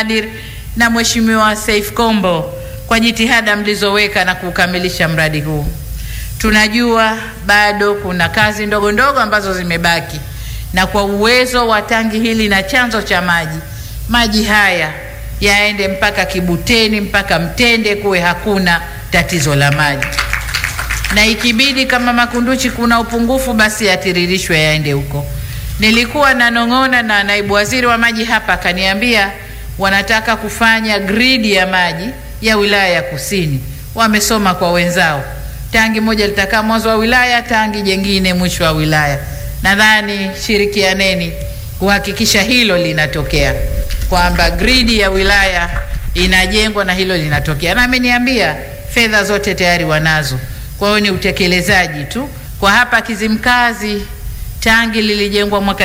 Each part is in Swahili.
Nadir na Mheshimiwa Saif Kombo kwa jitihada mlizoweka na kukamilisha mradi huu. Tunajua bado kuna kazi ndogo ndogo ambazo zimebaki, na kwa uwezo wa tangi hili na chanzo cha maji, maji haya yaende mpaka Kibuteni mpaka Mtende, kuwe hakuna tatizo la maji, na ikibidi kama Makunduchi kuna upungufu, basi yatiririshwe yaende huko. Nilikuwa nanong'ona na naibu waziri wa maji hapa, akaniambia wanataka kufanya gridi ya maji ya wilaya ya Kusini. Wamesoma kwa wenzao, tangi moja litakaa mwanzo wa wilaya, tangi jengine mwisho wa wilaya. Nadhani shirikianeni kuhakikisha hilo linatokea, kwamba gridi ya wilaya inajengwa na hilo linatokea, na ameniambia fedha zote tayari wanazo. Kwa hiyo ni utekelezaji tu. Kwa hapa Kizimkazi tangi lilijengwa mwaka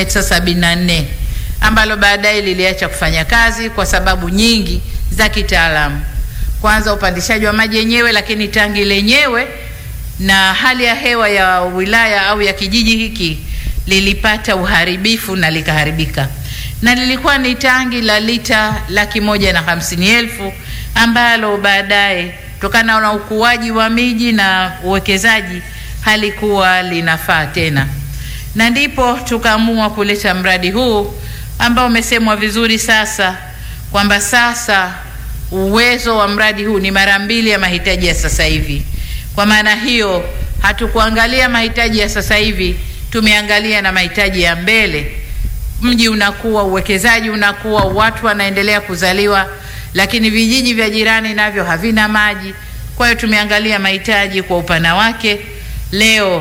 1974 ambalo baadaye liliacha kufanya kazi kwa sababu nyingi za kitaalamu. Kwanza upandishaji wa maji yenyewe, lakini tangi lenyewe na hali ya hewa ya wilaya au ya kijiji hiki lilipata uharibifu na likaharibika, na lilikuwa ni tangi la lita laki moja na hamsini elfu ambalo baadaye kutokana na ukuaji wa miji na uwekezaji halikuwa linafaa tena, na ndipo tukaamua kuleta mradi huu ambao umesemwa vizuri sasa kwamba sasa uwezo wa mradi huu ni mara mbili ya mahitaji ya sasa hivi. Kwa maana hiyo, hatukuangalia mahitaji ya sasa hivi, tumeangalia na mahitaji ya mbele. Mji unakuwa, uwekezaji unakuwa, watu wanaendelea kuzaliwa, lakini vijiji vya jirani navyo havina maji. Kwa hiyo tumeangalia mahitaji kwa upana wake. Leo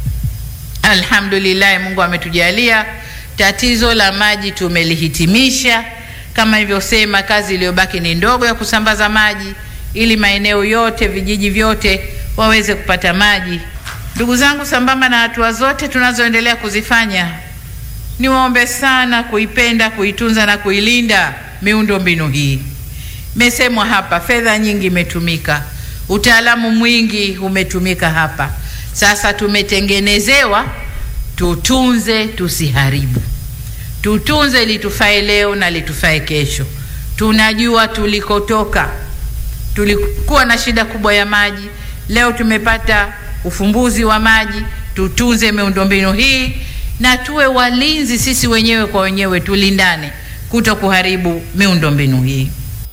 alhamdulillah, Mungu ametujalia tatizo la maji tumelihitimisha. Kama nilivyosema, kazi iliyobaki ni ndogo ya kusambaza maji ili maeneo yote, vijiji vyote waweze kupata maji. Ndugu zangu, sambamba na hatua zote tunazoendelea kuzifanya, niwaombe sana kuipenda, kuitunza na kuilinda miundo mbinu hii. Imesemwa hapa, fedha nyingi imetumika, utaalamu mwingi umetumika hapa. Sasa tumetengenezewa tutunze, tusiharibu. Tutunze litufae leo na litufae kesho. Tunajua tulikotoka, tulikuwa na shida kubwa ya maji. Leo tumepata ufumbuzi wa maji. Tutunze miundombinu hii na tuwe walinzi sisi wenyewe kwa wenyewe, tulindane kuto kuharibu miundombinu hii.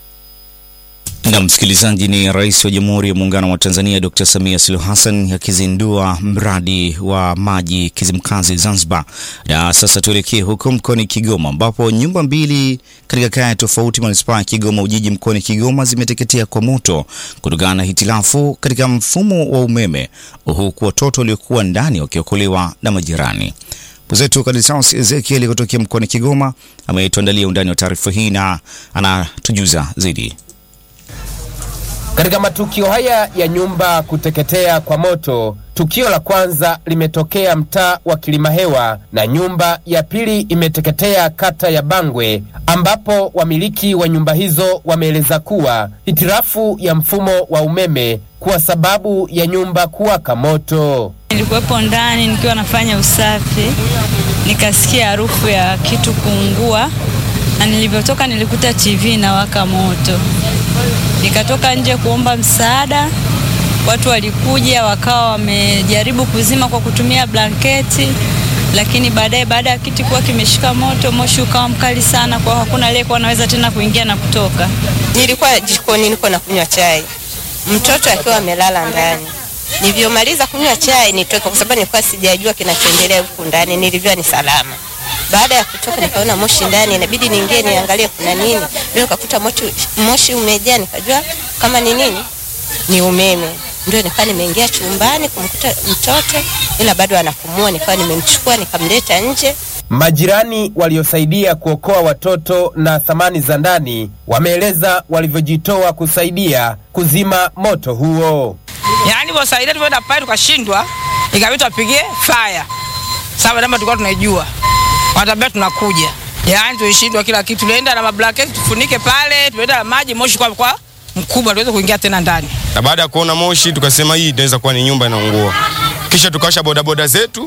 Na msikilizaji, ni Rais wa Jamhuri ya Muungano wa Tanzania Dr. Samia Suluhu Hassan akizindua mradi wa maji Kizimkazi Zanzibar. Na sasa tuelekee huko mkoani Kigoma ambapo nyumba mbili katika kaya tofauti manispaa ya Kigoma Ujiji mkoani Kigoma zimeteketea kwa moto kutokana na hitilafu katika mfumo wa umeme, huku watoto waliokuwa ndani wakiokolewa na majirani. Mwenzetu Kadisaus Ezekiel kutokea mkoani Kigoma ametuandalia undani wa taarifa hii na anatujuza zaidi. Katika matukio haya ya nyumba kuteketea kwa moto, tukio la kwanza limetokea mtaa wa Kilimahewa na nyumba ya pili imeteketea kata ya Bangwe, ambapo wamiliki wa nyumba hizo wameeleza kuwa hitilafu ya mfumo wa umeme kuwa sababu ya nyumba kuwaka moto. Nilikuwepo ndani nikiwa nafanya usafi, nikasikia harufu ya kitu kuungua, na nilivyotoka nilikuta TV inawaka moto. Nikatoka nje kuomba msaada, watu walikuja wakawa wamejaribu kuzima kwa kutumia blanketi, lakini baadaye, baada ya kiti kuwa kimeshika moto, moshi ukawa mkali sana, kwa hakuna aliyekuwa anaweza tena kuingia na kutoka. Nilikuwa jikoni niko na kunywa chai, mtoto akiwa amelala ndani. Nilivyomaliza kunywa chai nitoke, kwa sababu nilikuwa sijajua kinachoendelea huku ndani, nilivyoa ni salama. Baada ya kutoka nikaona moshi ndani, inabidi niingie niangalie kuna nini. Ndio nikakuta moshi, moshi umejaa, nikajua kama ni nini, ni umeme. Ndio nikawa nimeingia chumbani kumkuta mtoto, ila bado anapumua. Nikawa nimemchukua nikamleta nje. Majirani waliosaidia kuokoa watoto na thamani za ndani wameeleza walivyojitoa kusaidia kuzima moto huo. Yaani wasaidia tumeenda pale tukashindwa, ikabidi tupigie fire. Sababu namba tulikuwa tunaijua. Watabia tunakuja. Yaani tulishindwa kila kitu. Tulienda na mablanketi tufunike pale, tulienda na maji moshi kwa kwa mkubwa tuweze kuingia tena ndani. Na baada ya kuona moshi tukasema hii inaweza kuwa ni nyumba inaungua. Kisha tukawasha bodaboda zetu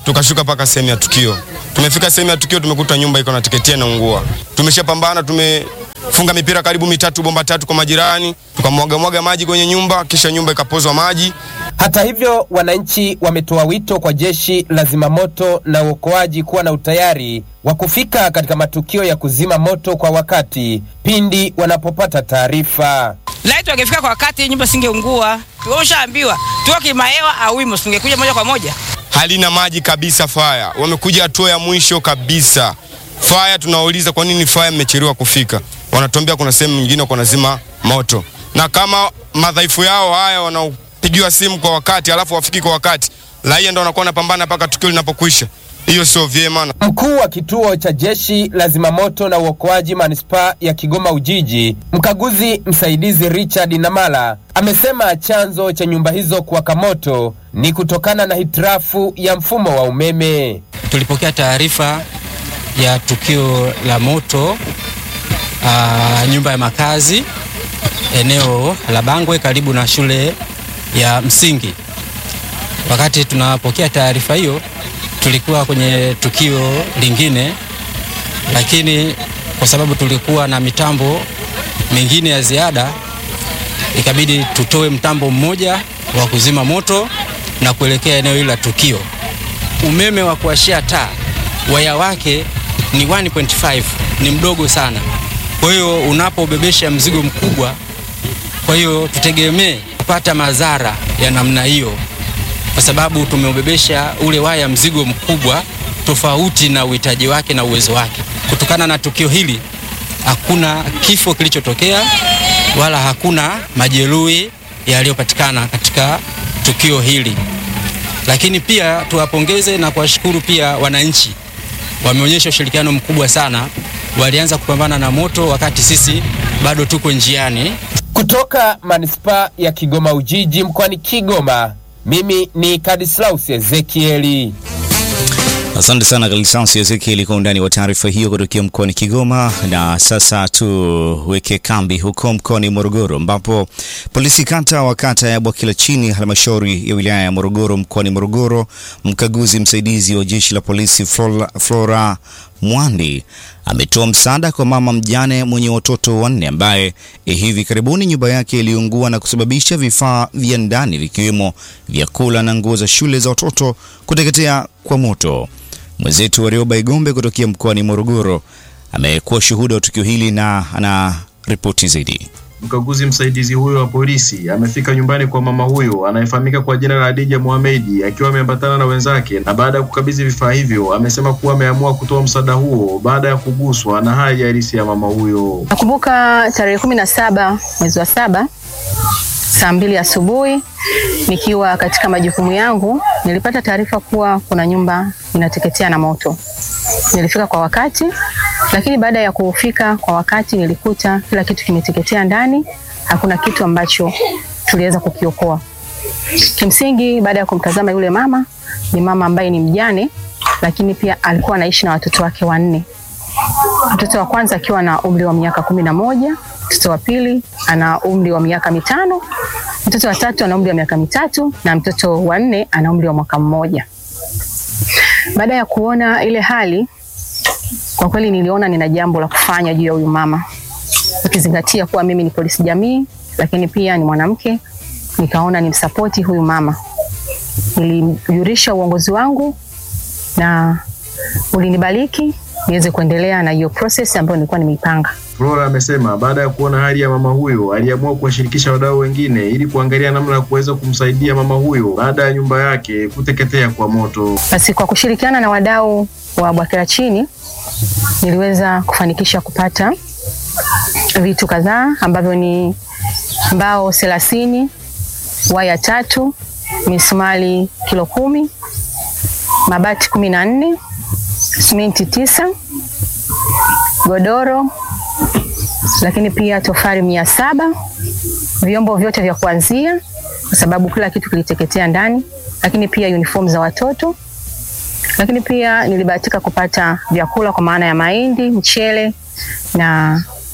tukashuka mpaka sehemu ya tukio. Tumefika sehemu ya tukio, tumekuta nyumba iko na teketea na ungua. Tumeshapambana, tumefunga mipira karibu mitatu, bomba tatu kwa majirani, tukamwaga mwaga maji kwenye nyumba, kisha nyumba ikapozwa maji. Hata hivyo, wananchi wametoa wito kwa jeshi la zimamoto na uokoaji kuwa na utayari wa kufika katika matukio ya kuzima moto kwa wakati pindi wanapopata taarifa. Laiti wangefika kwa wakati, nyumba singeungua. Tumeshaambiwa tuko kimahewa au wimo, singekuja moja kwa moja. halina maji kabisa. Faya wamekuja hatua ya mwisho kabisa. Faya tunawauliza kwa nini faya mmechelewa kufika, wanatuambia kuna sehemu nyingine kwa nazima moto, na kama madhaifu yao haya wanaopigiwa simu kwa wakati alafu wafiki kwa wakati, raia ndo wanakuwa wanapambana mpaka tukio linapokwisha. Hiyo sio vyema. Mkuu wa kituo cha jeshi la zimamoto na uokoaji manispaa ya Kigoma Ujiji, mkaguzi msaidizi Richard Namala amesema chanzo cha nyumba hizo kuwaka moto ni kutokana na hitilafu ya mfumo wa umeme. Tulipokea taarifa ya tukio la moto aa, nyumba ya makazi eneo la Bangwe karibu na shule ya msingi. Wakati tunapokea taarifa hiyo, tulikuwa kwenye tukio lingine, lakini kwa sababu tulikuwa na mitambo mingine ya ziada, ikabidi tutoe mtambo mmoja wa kuzima moto na kuelekea eneo hilo la tukio. Umeme wa kuwashia taa waya wake ni 1.5 ni mdogo sana, kwa hiyo unapobebesha mzigo mkubwa, kwa hiyo tutegemee kupata madhara ya namna hiyo, kwa sababu tumeubebesha ule waya mzigo mkubwa tofauti na uhitaji wake na uwezo wake. Kutokana na tukio hili, hakuna kifo kilichotokea wala hakuna majeruhi yaliyopatikana katika tukio hili, lakini pia tuwapongeze na kuwashukuru pia wananchi wameonyesha ushirikiano mkubwa sana. Walianza kupambana na moto wakati sisi bado tuko njiani. Kutoka manispaa ya Kigoma Ujiji mkoani Kigoma, mimi ni Kadislaus Ezekieli. Asante sana Kalisansi Ezekieli kwa undani wa taarifa hiyo kutokea mkoani Kigoma. Na sasa tuweke kambi huko mkoani Morogoro, ambapo polisi kata wa kata ya Bwakila chini halmashauri ya wilaya ya Morogoro mkoani Morogoro, mkaguzi msaidizi wa jeshi la polisi Flora, Flora Mwandi ametoa msaada kwa mama mjane mwenye watoto wanne ambaye hivi karibuni nyumba yake iliungua na kusababisha vifaa vya ndani vikiwemo vyakula na nguo za shule za watoto kuteketea kwa moto. Mwenzetu Warioba Igombe kutokea mkoani Morogoro amekuwa shuhuda wa tukio hili na ana ripoti zaidi. Mkaguzi msaidizi huyo wa polisi amefika nyumbani kwa mama huyo anayefahamika kwa jina la Adija Mohamedi akiwa ameambatana na wenzake, na baada ya kukabidhi vifaa hivyo amesema kuwa ameamua kutoa msaada huo baada ya kuguswa na hali halisi ya mama huyo. Nakumbuka tarehe kumi na saba mwezi wa saba saa mbili asubuhi nikiwa katika majukumu yangu nilipata taarifa kuwa kuna nyumba inateketea na moto. Nilifika kwa wakati, lakini baada ya kufika kwa wakati nilikuta kila kitu kimeteketea ndani, hakuna kitu ambacho tuliweza kukiokoa. Kimsingi, baada ya kumtazama yule mama, ni mama ambaye ni mjane, lakini pia alikuwa anaishi na watoto wake wanne. Mtoto wa kwanza akiwa na umri wa miaka kumi na moja, mtoto wa pili ana umri wa miaka mitano, mtoto wa tatu ana umri wa miaka mitatu na mtoto wa nne ana umri wa mwaka mmoja. Baada ya kuona ile hali, kwa kweli niliona nina jambo la kufanya juu ya huyu mama, ukizingatia kuwa mimi ni polisi jamii, lakini pia ni mwanamke. Nikaona nimsapoti huyu mama, nilijulisha uongozi wangu na ulinibariki niweze kuendelea na hiyo process ambayo nilikuwa nimeipanga. Flora amesema baada ya kuona hali ya mama huyo aliamua kuwashirikisha wadau wengine ili kuangalia namna ya kuweza kumsaidia mama huyo baada ya nyumba yake kuteketea kwa moto. Basi kwa kushirikiana na wadau wa Bwakila chini niliweza kufanikisha kupata vitu kadhaa ambavyo ni mbao thelathini, waya tatu, misumari kilo kumi, mabati kumi na nne, simenti tisa, godoro, lakini pia tofali mia saba, vyombo vyote vya kuanzia kwa sababu kila kitu kiliteketea ndani, lakini pia uniform za watoto, lakini pia nilibahatika kupata vyakula kwa maana ya mahindi, mchele na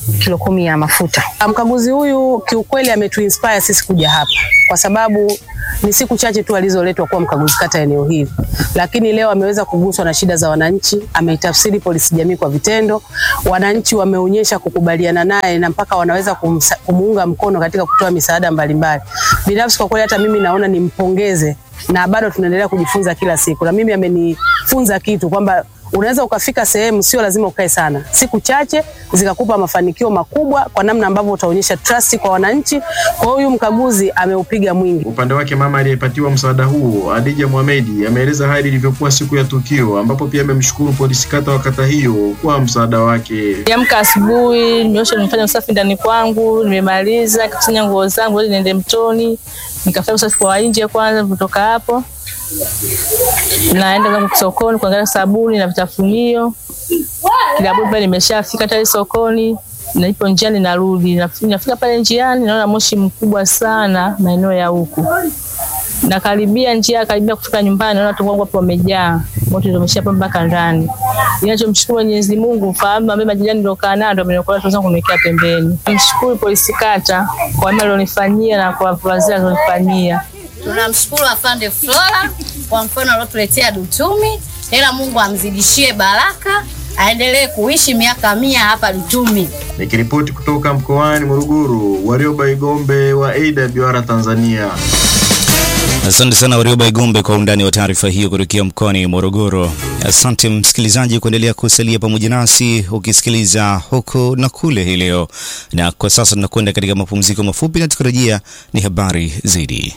kilo kumi ya mafuta. Mkaguzi huyu kiukweli ametuinspire sisi kuja hapa kwa sababu ni siku chache tu alizoletwa kuwa mkaguzi kata eneo hili, lakini leo ameweza kuguswa na shida za wananchi. Ameitafsiri polisi jamii kwa vitendo, wananchi wameonyesha kukubaliana naye na mpaka wanaweza kumsa, kumuunga mkono katika kutoa misaada mbalimbali. Binafsi kwa kweli, hata mimi naona nimpongeze, na bado tunaendelea kujifunza kila siku, na mimi amenifunza kitu kwamba unaweza ukafika sehemu, sio lazima ukae sana, siku chache zikakupa mafanikio makubwa, kwa namna ambavyo utaonyesha trust kwa wananchi. Kwa hiyo huyu mkaguzi ameupiga mwingi. Upande wake mama aliyepatiwa msaada huo Adija Mohamedi ameeleza hali ilivyokuwa siku ya tukio, ambapo pia amemshukuru polisi kata wa kata hiyo kwa msaada wake. Niamka asubuhi, nimeosha, nimefanya usafi ndani kwangu, nimemaliza kusanya nguo zangu ili niende mtoni, nikafanya usafi kwa nje kwanza. Kutoka hapo naenda zangu sokoni kuangalia sabuni na vitafunio. Kilabuni pale nimeshafika tayari sokoni, naipo njiani narudi. Naf- Nafika pale njiani naona moshi mkubwa sana maeneo ya huku. Nakaribia njia, karibia kufika nyumbani, naona watu wangu hapo wamejaa moto, ndio umeshapa mpaka ndani. Ninachomshukuru Mwenyezi Mungu, ufahamu ambaye majirani niliokaa nao ndio ameniokoa, tuweza kuniwekea pembeni. Namshukuru polisi kata kwa mema alionifanyia na kwa wazee alionifanyia. Tunamshukuru afande Flora kwa mfano aliotuletea Dutumi, ila Mungu amzidishie baraka, aendelee kuishi miaka mia hapa Dutumi. Nikiripoti kutoka mkoani Morogoro, Warioba Igombe wa AWR Tanzania. Asante sana Warioba Igombe kwa undani wa taarifa hiyo kutokea mkoani Morogoro. Asante msikilizaji kuendelea kusalia pamoja nasi ukisikiliza huku na kule hii leo, na kwa sasa tunakwenda katika mapumziko mafupi, na tukirejea ni habari zaidi.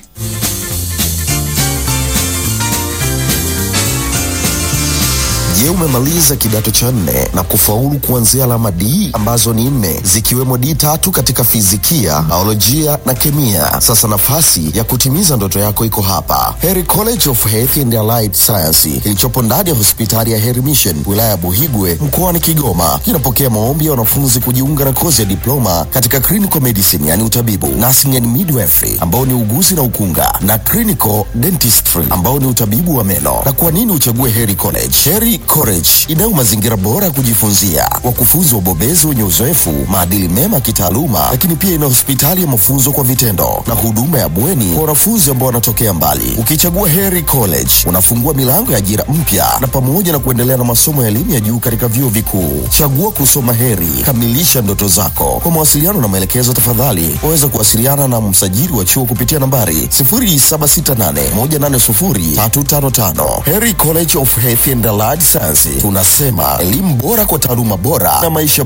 Je, umemaliza kidato cha nne na kufaulu kuanzia alama D ambazo ni nne zikiwemo D tatu katika fizikia, biolojia na kemia? Sasa nafasi ya kutimiza ndoto yako iko hapa, Heri College of Health and Allied Science kilichopo ndani ya hospitali ya Heri Mission wilaya ya Buhigwe mkoani Kigoma. Kinapokea maombi ya wanafunzi kujiunga na kozi ya diploma katika clinical medicine, yani utabibu, nursing and midwifery ambao ni uguzi na ukunga, na clinical dentistry ambao ni utabibu wa meno. Na kwa nini uchague Heri College? Heri College inayo mazingira bora ya kujifunzia, wakufunzi wabobezi wenye uzoefu, maadili mema ya kitaaluma, lakini pia ina hospitali ya mafunzo kwa vitendo na huduma ya bweni kwa wanafunzi ambao wanatokea mbali. Ukichagua Heri College unafungua milango ya ajira mpya na pamoja na kuendelea na masomo ya elimu ya juu katika vyuo vikuu. Chagua kusoma Heri, kamilisha ndoto zako. Kwa mawasiliano na maelekezo, tafadhali waweza kuwasiliana na msajili wa chuo kupitia nambari 0768180355. Heri College of Health and Allied Science, tunasema elimu bora kwa taaluma bora na maisha